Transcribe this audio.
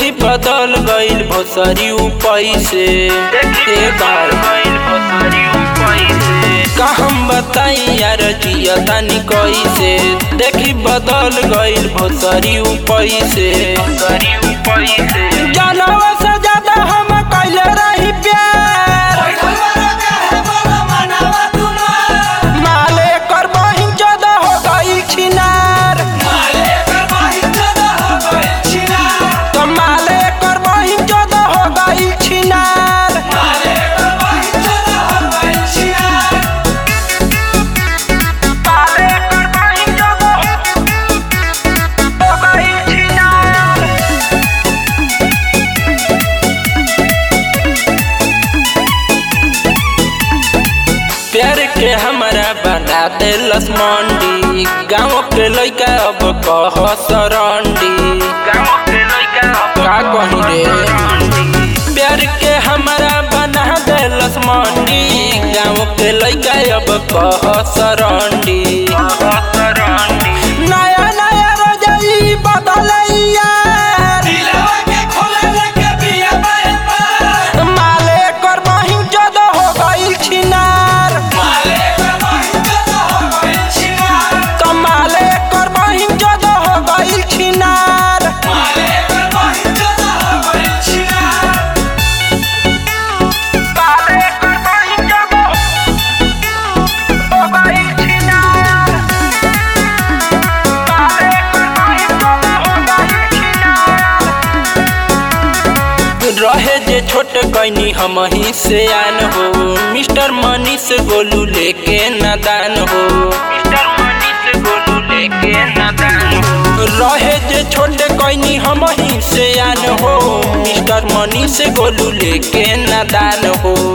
देखी बदल गइल भोसरी पैसे ए बार का हम बताई यार जिया तानी कैसे देखी बदल गइल भोसरी पैसे जानवा से ज्यादा हम कैले रही प्यार माले कर बहिन ज्यादा हो गई छिनार तो माले कर बहिन ज्यादा हो गई छिनार माले कर बहिन ज्यादा हो गई छिनार प्यार के हमारा बना देलस मंडी गाँव के लइका अब कह सरंडी का कही रे प्यार के हमारा बना देलस मंडी गाँव के लइका अब कह सरंडी नया नया रजई बदलैया माले कर बहिन जद हो गई छिनार कमाले कर बहिन जद हो गई छिनार माले कर बहिन जद हो गई छिनार माले कर बहिन जद हो गई छिनार रहे जे छोट कैनी हम ही से आन हो मिस्टर मनी से गोलू लेके नादान हो मिस्टर मनी से गोलू लेके नादान हो रहे जे छोट कैनी हम ही से आन हो मिस्टर मनी से गोलू लेके नादान हो